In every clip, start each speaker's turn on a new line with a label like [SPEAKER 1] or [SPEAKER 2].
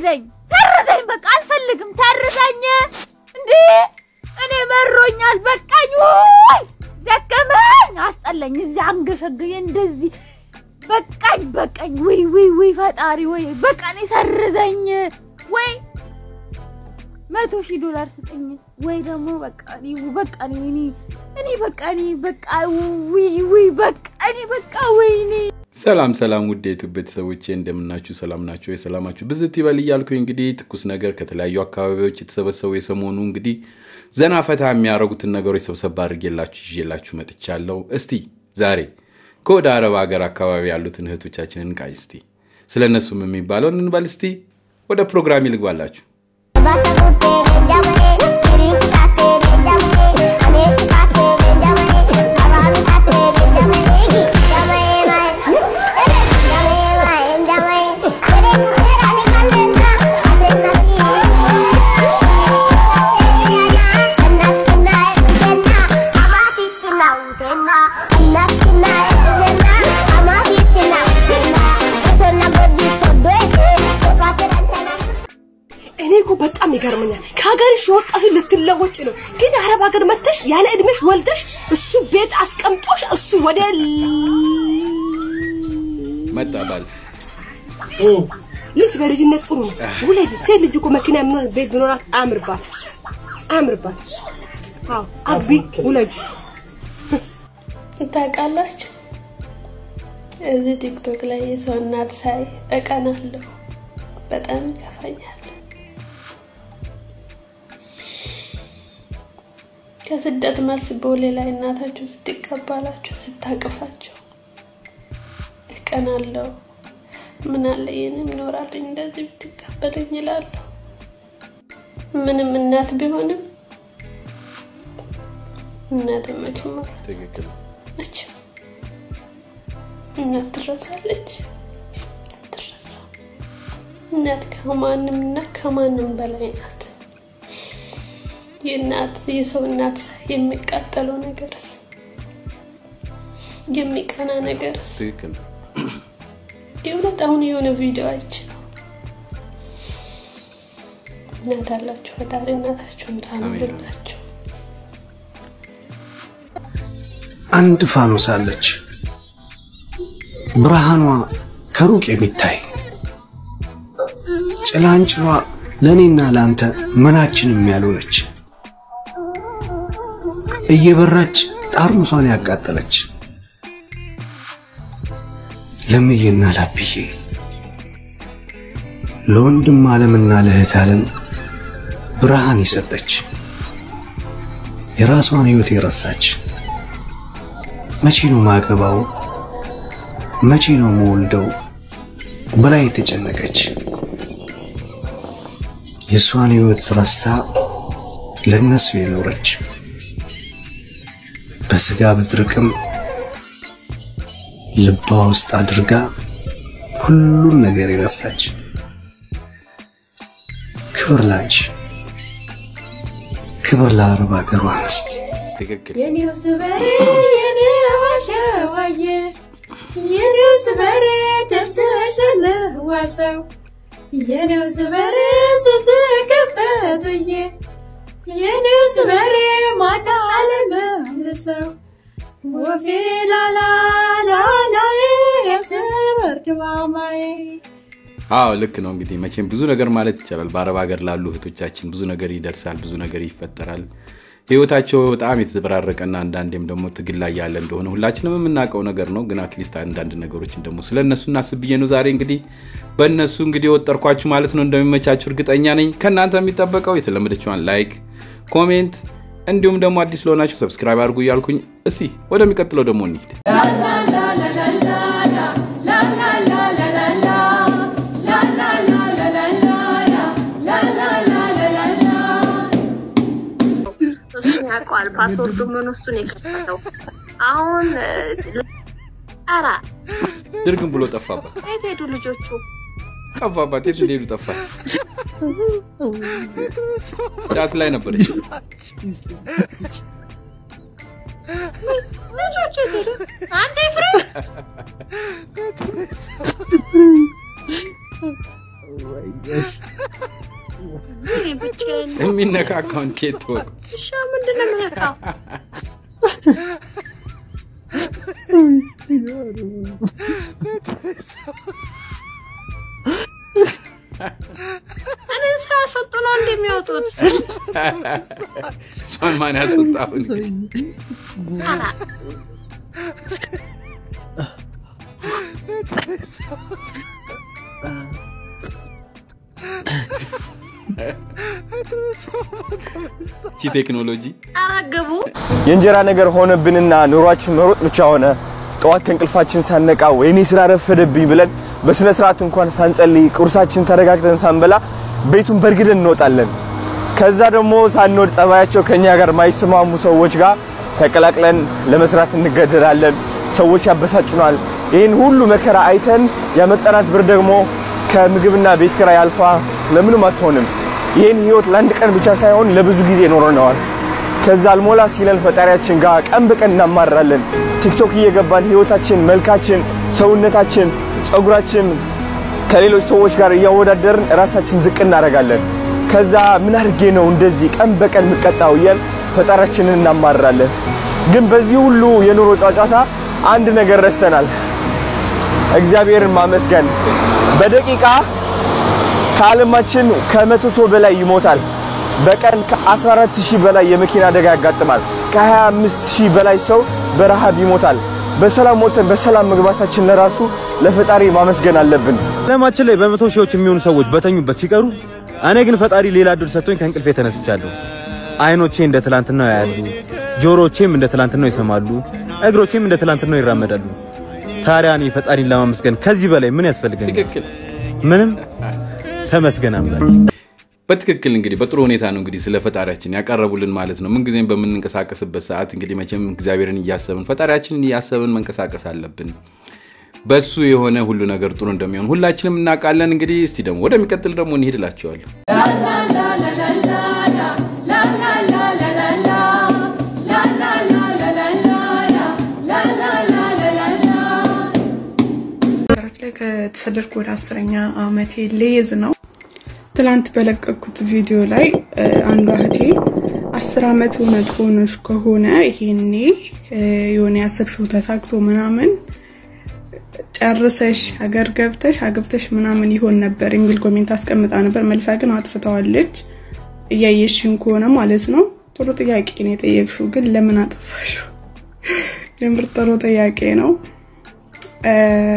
[SPEAKER 1] ሰርዘኝ ሰርዘኝ፣ በቃ አልፈልግም፣ ሰርዘኝ። እንዴ እኔ መሮኛል፣ በቃኝ፣ ወይ ደከመኝ፣ አስጠላኝ። እዚህ አንገሸገኝ እንደዚህ በቃኝ፣ በቃኝ። ወይ ወይ ወይ ፈጣሪ ወይ በቃ እኔ ሰርዘኝ ወይ መቶ ሺህ ዶላር ስጠኝ ወይ ደግሞ በቃ እኔ በቃ እኔ እኔ እኔ በቃ እኔ በቃ ውይ ውይ በቃ እኔ በቃ ወይኔ
[SPEAKER 2] ሰላም ሰላም ውድ የዩቱብ ቤተሰቦቼ እንደምናችሁ ሰላም ናቸው የሰላማችሁ ብዝት ይበል እያልኩኝ እንግዲህ ትኩስ ነገር ከተለያዩ አካባቢዎች የተሰበሰቡ የሰሞኑ እንግዲህ ዘና ፈታ የሚያደርጉትን ነገሮች ሰብሰብ አድርጌላችሁ ይዤላችሁ መጥቻለሁ። እስቲ ዛሬ ከወደ አረብ ሀገር አካባቢ ያሉትን እህቶቻችንን ቃይ እስቲ ስለ እነሱም የሚባለውን እንበል። እስቲ ወደ ፕሮግራም ይልግባላችሁ።
[SPEAKER 3] እኔ እኮ በጣም ይገርመኛል። ከሀገርሽ የወጣሽ ልትለወጭ ነው፣ ግን አረብ ሀገር መተሽ ያለ እድሜሽ ወልደሽ እሱ ቤት አስቀምጦሽ እሱ ወደ
[SPEAKER 2] መጣ ባል
[SPEAKER 3] ልጅ በልጅነት ጥሩ ነው። ውለጅ ሴት ልጅ እኮ መኪና የሚኖር ቤት ቢኖራት አያምርባት አያምርባት። አዎ አግቢ ውለጅ።
[SPEAKER 4] ታውቃላችሁ እዚህ ቲክቶክ ላይ የሰው እናት ሳይ እቀናለሁ፣ በጣም ይከፋኛል። ከስደት መልስ ቦሌ ላይ እናታችሁ ስትቀባላችሁ ስታቅፋቸው እቀናለሁ። ምን አለ ይህንም ይኖራልኝ እንደዚህ ብትቀበለኝ ይላለሁ። ምንም እናት ቢሆንም እናት መቼም
[SPEAKER 2] ትክክል
[SPEAKER 4] መቼም እናት ትረሳለች፣ ትረሳ። እናት ከማንም እና ከማንም በላይ ናት። የእናት የሰው እናት ሳይ የሚቃጠለው ነገርስ የሚቀና ነገርስ
[SPEAKER 2] ትክክል
[SPEAKER 4] የእውነት አሁን የሆነ ቪዲዮ አይቼ ነው። እናት አላችሁ፣ ፈጣሪ እናታችሁን ታኑርላችሁ።
[SPEAKER 5] አንድ ፋኖስ አለች፣ ብርሃኗ ከሩቅ የሚታይ ጭላንጭሏ ለእኔና ለአንተ ምናችንም ያልሆነች እየበራች ጣርሙሷን ያቃጠለች ለምዬና ላብዬ ለወንድም ዓለምና ለእህት ዓለም ብርሃን የሰጠች የራሷን ሕይወት የረሳች መቼ ነው ማገባው መቼ ነው መወልደው ብላ የተጨነቀች የእሷን ሕይወት ረስታ ለነሱ የኖረች በስጋ ብትርቅም ልቧ ውስጥ አድርጋ ሁሉን ነገር የረሳች ክብር ላንቺ፣ ክብር ለአረብ ሀገሯ አንስት።
[SPEAKER 2] ትክክል
[SPEAKER 6] የኔው ስበሬ የኔው አሸዋዬ የኔው ስበሬ ተርሰሻለ ዋሰው የኔው ስበሬ ስስቅበት ውዬ የኔው ስበሬ ማታ አለመልሰው ወፌ ላላ ላላ የስበር ድማማዬ
[SPEAKER 2] አዎ ልክ ነው። እንግዲህ መቼም ብዙ ነገር ማለት ይቻላል። በአረብ ሀገር ላሉ እህቶቻችን ብዙ ነገር ይደርሳል፣ ብዙ ነገር ይፈጠራል። ህይወታቸው በጣም የተዘበራረቀና አንዳንዴም ደግሞ ትግል ላይ ያለ እንደሆነ ሁላችንም የምናውቀው ነገር ነው። ግን አትሊስት አንዳንድ ነገሮችን ደግሞ ስለ እነሱ እናስብ ብዬ ነው ዛሬ እንግዲህ በእነሱ እንግዲህ ወጠርኳችሁ ማለት ነው። እንደሚመቻችሁ እርግጠኛ ነኝ። ከእናንተ የሚጠበቀው የተለመደችዋን ላይክ፣ ኮሜንት እንዲሁም ደግሞ አዲስ ለሆናችሁ ሰብስክራይብ አድርጉ እያልኩኝ እስቲ ወደሚቀጥለው ደግሞ እንሂድ።
[SPEAKER 7] እሱ ያውቀዋል። ፓስወርዱ ምን እሱ ነው የከፈተው። አሁን ኧረ
[SPEAKER 2] ድርግም ብሎ ጠፋባት
[SPEAKER 7] የት ሄዱ ልጆቹ?
[SPEAKER 2] ጠፋባት። የት እንደሄዱ ጠፋት። ጫት ላይ ነበረች።
[SPEAKER 7] ልጆቹ የት ሄዱ? አንዴ ፍሬ እኔ ብቻዬን ነው።
[SPEAKER 2] የሚነካካውን ኬት ወቅ
[SPEAKER 7] እሺ ምንድን ነው የምነካው? እኔ ሳያስወጡ ነው እንደሚያወጡት።
[SPEAKER 2] እሷን ማን ያስወጣውን
[SPEAKER 7] ኧረ
[SPEAKER 2] ቺ ቴክኖሎጂ
[SPEAKER 7] ኧረ ግቡ።
[SPEAKER 8] የእንጀራ ነገር ሆነብንና ኑሯችን መሮጥ ብቻ ሆነ። ጠዋት ከእንቅልፋችን ሳነቃ ወይኔ ስራ ረፈደብኝ ብለን በስነ ስርዓት እንኳን ሳንጸልይ ቁርሳችን ተረጋግተን ሳንበላ ቤቱን በርግደን እንወጣለን። ከዛ ደግሞ ሳንወድ ጸባያቸው ከኛ ጋር ማይስማሙ ሰዎች ጋር ተቀላቅለን ለመስራት እንገደዳለን። ሰዎች ያበሳጩናል። ይህን ሁሉ መከራ አይተን ያመጣናት ብር ደግሞ ከምግብና ቤት ኪራይ አልፋ ለምንም አትሆንም። ይህን ህይወት ለአንድ ቀን ብቻ ሳይሆን ለብዙ ጊዜ ኖረነዋል። ከዛ አልሞላ ሲለን ፈጣሪያችን ጋር ቀን በቀን እናማራለን። ቲክቶክ እየገባን ህይወታችን፣ መልካችን፣ ሰውነታችን፣ ጸጉራችን ከሌሎች ሰዎች ጋር እያወዳደርን ራሳችን ዝቅ እናደርጋለን። ከዛ ምን አድርጌ ነው እንደዚህ ቀን በቀን የምቀጣው እያል ፈጣሪያችንን እናማራለን። ግን በዚህ ሁሉ የኑሮ ጫጫታ አንድ ነገር ረስተናል፣ እግዚአብሔርን ማመስገን። በደቂቃ ከዓለማችን ከመቶ ሰው በላይ ይሞታል። በቀን ከ14 ሺህ በላይ የመኪና አደጋ ያጋጥማል። ከ25 ሺህ በላይ ሰው በረሃብ ይሞታል። በሰላም ሞተን በሰላም መግባታችን ለራሱ ለፈጣሪ ማመስገን አለብን።
[SPEAKER 9] ዓለማችን ላይ በመቶ ሺዎች የሚሆኑ ሰዎች በተኙበት ሲቀሩ እኔ ግን ፈጣሪ ሌላ እድል ሰጥቶኝ ከእንቅልፌ ተነስቻለሁ። አይኖቼ እንደ ትላንትናው ያያሉ፣ ጆሮቼም እንደ ትላንትናው ይሰማሉ፣ እግሮቼም እንደ ትላንትናው ይራመዳሉ። ታዲያ እኔ ፈጣሪን ለማመስገን ከዚህ በላይ ምን ያስፈልገኛል?
[SPEAKER 2] ትክክል
[SPEAKER 9] ምንም። ተመስገን አምላክ።
[SPEAKER 2] በትክክል እንግዲህ በጥሩ ሁኔታ ነው እንግዲህ ስለ ፈጣሪያችን ያቀረቡልን ማለት ነው። ምንጊዜም በምንንቀሳቀስበት ሰዓት እንግዲህ መቼም እግዚአብሔርን እያሰብን ፈጣሪያችንን እያሰብን መንቀሳቀስ አለብን። በሱ የሆነ ሁሉ ነገር ጥሩ እንደሚሆን ሁላችንም እናውቃለን። እንግዲህ እስቲ ደግሞ ወደሚቀጥል ደግሞ እንሂድ እላቸዋለሁ።
[SPEAKER 10] ሀገራችን ላይ ከተሰደድኩ ወደ አስረኛ አመቴ ሌዝ ነው። ትላንት በለቀኩት ቪዲዮ ላይ እ፣ አንዷ እህቴ አስር አመት እውነት ሆኖች ከሆነ ይሄኔ እ፣ የሆነ ያሰብሽው ተሳክቶ ምናምን ጨርሰሽ ሀገር ገብተሽ አግብተሽ ምናምን ይሆን ነበር የሚል ኮሜንት አስቀምጣ ነበር። መልሳ ግን አጥፍተዋለች። እያየሽን ከሆነ ማለት ነው። ጥሩ ጥያቄ ነው የጠየቅሽው፣ ግን ለምን አጠፋሽው? የምር ጥሩ ጥያቄ ነው። እ፣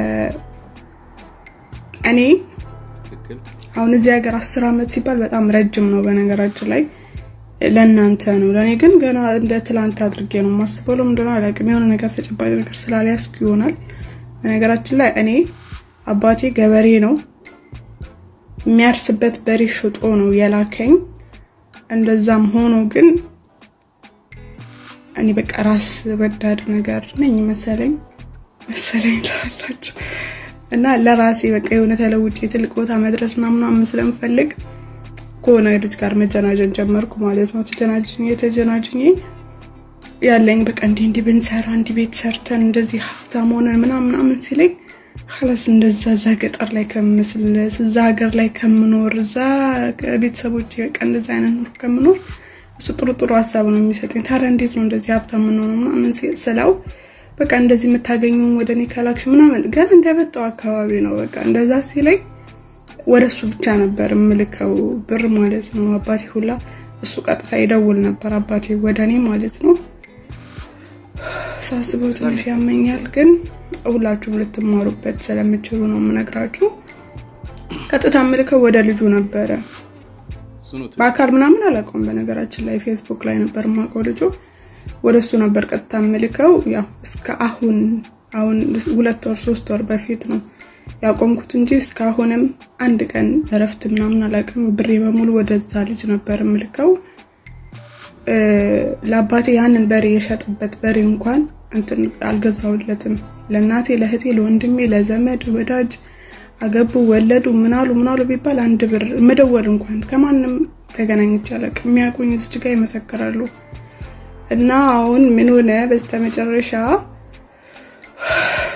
[SPEAKER 10] እኔ አሁን እዚህ ሀገር አስር አመት ሲባል በጣም ረጅም ነው። በነገራችን ላይ ለእናንተ ነው፣ ለእኔ ግን ገና እንደ ትላንት አድርጌ ነው የማስበው። ለምንድን ነው አላውቅም። የሆነ ነገር ተጨባጭ ነገር ስላልያዝኩ ይሆናል። በነገራችን ላይ እኔ አባቴ ገበሬ ነው። የሚያርስበት በሬ ሽጦ ነው የላከኝ። እንደዛም ሆኖ ግን እኔ በቃ ራስ ወዳድ ነገር ነኝ መሰለኝ መሰለኝ ትላላችሁ እና ለራሴ በቃ የሆነ ተለውጬ ትልቅ ቦታ መድረስ እና ምናምን ስለምፈልግ ከሆነ ልጅ ጋር መጀናጀን ጀመርኩ ማለት ነው። ተጀናጅኝ የተጀናጅኝ ያለኝ በቃ እንዲህ እንዲህ ብንሰራ እንዲህ ቤት ሰርተን እንደዚህ ሀብታም ሆነን ምናምን ምናምን ሲለኝ ላስ እንደዛ እዛ ገጠር ላይ ከምስል እዛ ሀገር ላይ ከምኖር እዛ ቤተሰቦች በቃ እንደዛ አይነት ኑሮ ከምኖር እሱ ጥሩ ጥሩ ሀሳብ ነው የሚሰጠኝ። ታዲያ እንዴት ነው እንደዚህ ሀብታም የምንሆነው ምናምን ሲል ስለው በቃ እንደዚህ የምታገኘውን ወደ እኔ ከላክሽ ምናምን ገና እንደመጣው አካባቢ ነው በቃ እንደዛ ሲለኝ ወደ እሱ ብቻ ነበር የምልከው ብር ማለት ነው። አባቴ ሁላ እሱ ቀጥታ ይደውል ነበር አባቴ ወደ እኔ ማለት ነው። ሳስበው ትንሽ ያመኛል፣ ግን ሁላችሁም ልትማሩበት ስለምችሉ ነው የምነግራችሁ። ቀጥታ የምልከው ወደ ልጁ ነበረ። በአካል ምናምን አላውቀውም። በነገራችን ላይ ፌስቡክ ላይ ነበር የማውቀው ልጁ። ወደ እሱ ነበር ቀጥታ የምልከው። ያው እስከ አሁን አሁን ሁለት ወር ሶስት ወር በፊት ነው ያቆምኩት እንጂ እስካሁንም አንድ ቀን እረፍት ምናምን አላውቅም። ብሬ በሙሉ ወደዛ ልጅ ነበር የምልከው። ለአባቴ ያንን በሬ የሸጥበት በሬ እንኳን እንትን አልገዛውለትም። ለእናቴ፣ ለእህቴ፣ ለወንድሜ፣ ለዘመድ ወዳጅ አገቡ፣ ወለዱ፣ ምናሉ ምናሉ ቢባል አንድ ብር መደወል እንኳን ከማንም ተገናኝቼ አላውቅም። የሚያውቁኝ እዚች ጋር ይመሰክራሉ። እና አሁን ምን ሆነ በስተመጨረሻ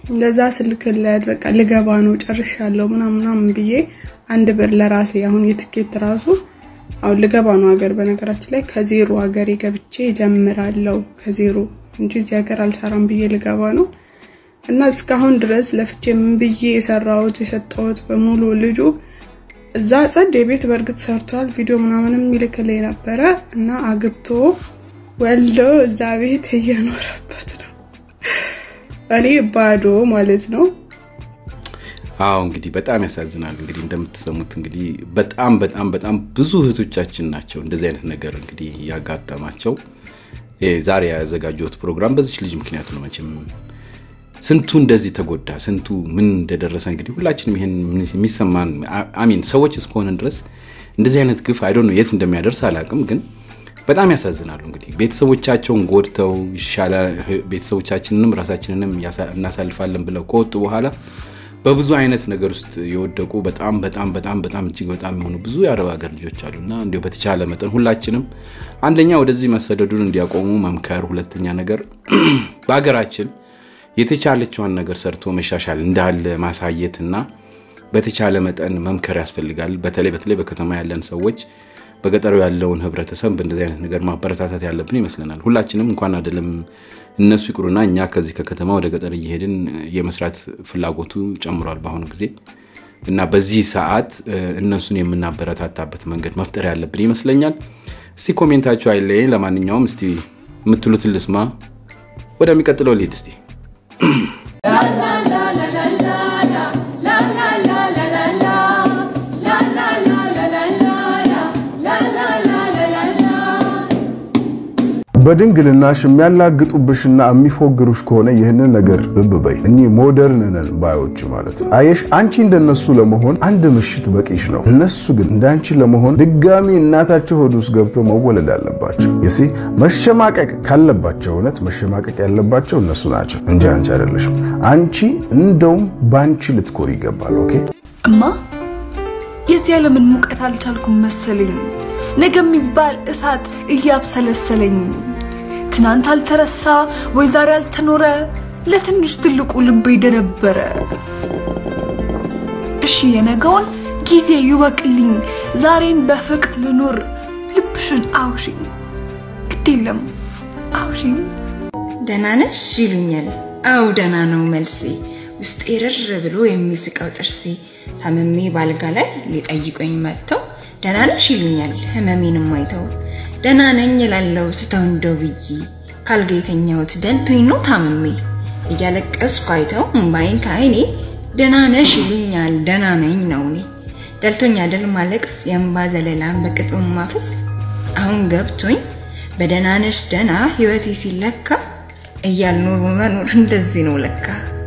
[SPEAKER 10] እንደዛ ስልክለት በቃ ልገባ ነው ጨርሻለሁ ምናምን ምናምን ብዬ አንድ ብር ለራሴ አሁን የትኬት ራሱ አሁን ልገባ ነው ሀገር በነገራችን ላይ ከዜሮ ሀገሬ ገብቼ ጀምራለሁ ከዜሮ እንጂ እዚህ ሀገር አልሰራም ብዬ ልገባ ነው እና እስካሁን ድረስ ለፍቼ ምን ብዬ የሰራሁት የሰጠሁት በሙሉ ልጁ እዛ ጸድ የቤት በእርግጥ ሰርቷል ቪዲዮ ምናምንም ይልክልኝ ነበረ እና አግብቶ ወልዶ እዛ ቤት እየኖረበት ነው እኔ ባዶ ማለት ነው
[SPEAKER 2] አዎ እንግዲህ በጣም ያሳዝናል። እንግዲህ እንደምትሰሙት እንግዲህ በጣም በጣም በጣም ብዙ እህቶቻችን ናቸው እንደዚህ አይነት ነገር እንግዲህ ያጋጠማቸው። ይሄ ዛሬ ያዘጋጀሁት ፕሮግራም በዚች ልጅ ምክንያት ነው። መቼም ስንቱ እንደዚህ ተጎዳ፣ ስንቱ ምን እንደደረሰ እንግዲህ ሁላችንም ይሄን የሚሰማን አሚን ሰዎች እስከሆንን ድረስ እንደዚህ አይነት ግፍ አይዶ ነው የት እንደሚያደርስ አላውቅም፣ ግን በጣም ያሳዝናሉ። እንግዲህ ቤተሰቦቻቸውን ጎድተው ይሻለ ቤተሰቦቻችንንም ራሳችንንም እናሳልፋለን ብለው ከወጡ በኋላ በብዙ አይነት ነገር ውስጥ የወደቁ በጣም በጣም በጣም በጣም እጅግ በጣም የሆኑ ብዙ የአረብ ሀገር ልጆች አሉና እንዲሁ በተቻለ መጠን ሁላችንም አንደኛ ወደዚህ መሰደዱን እንዲያቆሙ መምከር፣ ሁለተኛ ነገር በሀገራችን የተቻለችዋን ነገር ሰርቶ መሻሻል እንዳለ ማሳየት እና በተቻለ መጠን መምከር ያስፈልጋል። በተለይ በተለይ በከተማ ያለን ሰዎች በገጠሩ ያለውን ህብረተሰብ በእንደዚህ አይነት ነገር ማበረታታት ያለብን ይመስለናል። ሁላችንም እንኳን አይደለም እነሱ ይቅሩና እኛ ከዚህ ከከተማ ወደ ገጠር እየሄድን የመስራት ፍላጎቱ ጨምሯል በአሁኑ ጊዜ እና በዚህ ሰዓት እነሱን የምናበረታታበት መንገድ መፍጠር ያለብን ይመስለኛል። እስቲ ኮሜንታችሁ አይለየኝ። ለማንኛውም እስቲ የምትሉትን ልስማ። ወደሚቀጥለው ልሂድ እስቲ
[SPEAKER 11] በድንግልናሽ የሚያላግጡብሽና የሚፎግሩሽ ከሆነ ይህንን ነገር ልብ በይ። እኚህ ሞደርን ነን ባዮች ማለት ነው። አየሽ፣ አንቺ እንደነሱ ለመሆን አንድ ምሽት በቂሽ ነው። እነሱ ግን እንዳንቺ ለመሆን ድጋሚ እናታቸው ሆድ ውስጥ ገብተው መወለድ አለባቸው። ይሲ መሸማቀቅ ካለባቸው እውነት መሸማቀቅ ያለባቸው እነሱ ናቸው እንጂ አንቺ አይደለሽም። አንቺ እንደውም በአንቺ ልትኮር ይገባል። ኦኬ
[SPEAKER 12] እማ የዚህ ዓለምን ሙቀት አልቻልኩም መሰለኝ። ነገ የሚባል እሳት እያብሰለሰለኝ ትናንት አልተረሳ ወይ ዛሬ አልተኖረ ለትንሽ ትልቁ ልቤ ደነበረ። እሺ የነገውን ጊዜ ይወቅልኝ፣ ዛሬን በፍቅር ልኑር። ልብሽን አውሽኝ፣ ግድ የለም አውሽኝ።
[SPEAKER 13] ደህና ነሽ ይሉኛል። አው ደህና ነው መልሴ። ውስጤ ርር ብሎ የሚስቀው ጥርሴ ታምሜ ባልጋ ላይ ሊጠይቁኝ መጥተው ደህና ነሽ ይሉኛል ህመሜንም አይተው። ደህና ነኝ እላለሁ ስተው እንደው ብዬ ካልጋ የተኛሁት ደልቶኝ ነው ታምሜ። እያለቀስኩ አይተው እምባይን ከአይኔ ደህና ነሽ ይሉኛል ደህና ነኝ ነው እኔ። ደልቶኝ አይደል ማለቅስ የእምባ ዘለላን በቅጡ ማፈስ። አሁን ገብቶኝ በደህና ነሽ ደህና ህይወቴ ሲለካ እያልኖሩ መኖር እንደዚህ ነው ለካ።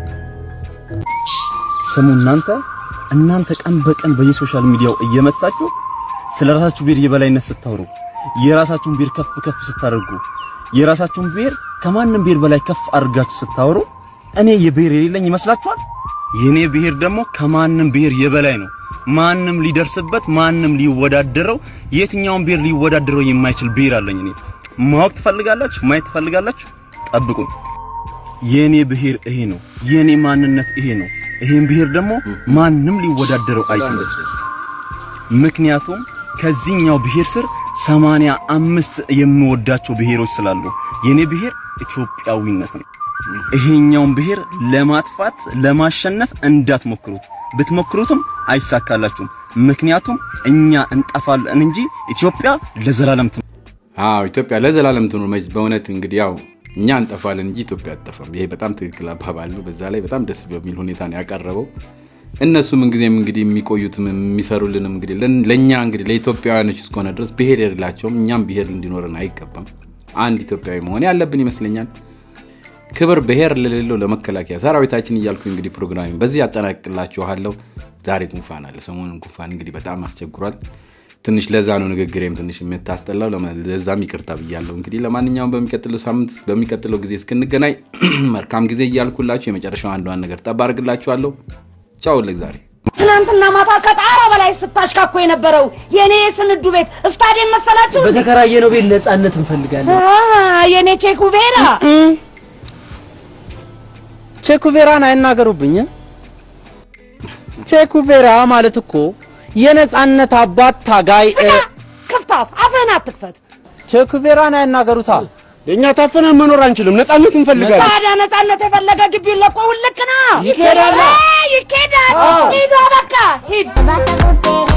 [SPEAKER 9] ስሙ እናንተ እናንተ ቀን በቀን በየሶሻል ሚዲያው እየመጣችሁ ስለ ራሳችሁ ብሔር የበላይነት ስታወሩ የራሳችሁን ብሔር ከፍ ከፍ ስታደርጉ የራሳችሁን ብሔር ከማንም ብሔር በላይ ከፍ አድርጋችሁ ስታወሩ እኔ የብሔር የሌለኝ ይመስላችኋል? የኔ ብሔር ደግሞ ከማንም ብሔር የበላይ ነው። ማንም ሊደርስበት ማንም ሊወዳደረው የትኛውን ብሔር ሊወዳደረው የማይችል ብሔር አለኝ እኔ። ማወቅ ትፈልጋላችሁ? ማየት ትፈልጋላችሁ? ጠብቁኝ። የኔ ብሔር ይሄ ነው። የኔ ማንነት ይሄ ነው። ይሄን ብሔር ደግሞ ማንም ሊወዳደረው አይችልም። ምክንያቱም ከዚህኛው ብሔር ስር ሰማንያ አምስት የምወዳቸው ብሔሮች ስላሉ የኔ ብሔር ኢትዮጵያዊነት ነው። ይሄኛውን ብሔር ለማጥፋት ለማሸነፍ እንዳትሞክሩት። ብትሞክሩትም አይሳካላችሁም። ምክንያቱም እኛ እንጠፋለን እንጂ ኢትዮጵያ ለዘላለም ትኖር።
[SPEAKER 2] አዎ ኢትዮጵያ ለዘላለም ትኑር። በእውነት እንግዲህ ያው እኛ እንጠፋለን እንጂ ኢትዮጵያ አትጠፋም። ይሄ በጣም ትክክል አባባል ነው። በዛ ላይ በጣም ደስ በሚል ሁኔታ ነው ያቀረበው። እነሱ ምንጊዜም እንግዲህ የሚቆዩትም የሚሰሩልንም እንግዲህ ለእኛ እንግዲህ ለኢትዮጵያውያኖች እስከሆነ ድረስ ብሔር የሌላቸውም እኛም ብሔር እንዲኖረን አይገባም። አንድ ኢትዮጵያዊ መሆን ያለብን ይመስለኛል። ክብር ብሔር ለሌለው ለመከላከያ ሰራዊታችን እያልኩ እንግዲህ ፕሮግራሚ በዚህ ያጠናቅላችኋለሁ። ዛሬ ጉንፋን አለ። ሰሞኑን ጉንፋን እንግዲህ በጣም አስቸግሯል። ትንሽ ለዛ ነው ንግግሬም ትንሽ የምታስጠላው። ለዛም ይቅርታ ብያለሁ። እንግዲህ ለማንኛውም በሚቀጥለው ሳምንት በሚቀጥለው ጊዜ እስክንገናኝ መልካም ጊዜ እያልኩላችሁ የመጨረሻው አንዷን ነገር ጠብ አድርግላችኋለሁ። ቻው ለዛሬ።
[SPEAKER 14] ትናንትና ማታ ከጣራ በላይ ስታሽካኮ የነበረው የኔ ስንዱ ቤት ስታዲየም መሰላችሁ?
[SPEAKER 15] በተከራየነው ቤት ነፃነት እንፈልጋለን።
[SPEAKER 14] አሃ፣ የኔ ቼኩ ቤራ
[SPEAKER 15] ቼኩቬራን አይናገሩብኝ። ቼኩቬራ ማለት እኮ የነጻነት አባት ታጋይ እ፣
[SPEAKER 14] ክፍታፍ አፍህን አትክፈት።
[SPEAKER 15] ቼኩቬራን አይናገሩታ።
[SPEAKER 16] እኛ ታፈነን መኖር አንችልም፣ ነጻነት እንፈልጋለን።
[SPEAKER 14] ታዲያ ነጻነት የፈለገ ግቢውን ለቆ ውልቅ ና
[SPEAKER 16] ይኬዳል።
[SPEAKER 14] ይኬዳል።
[SPEAKER 16] አዎ።
[SPEAKER 14] ሂዷ በቃ ሂድ።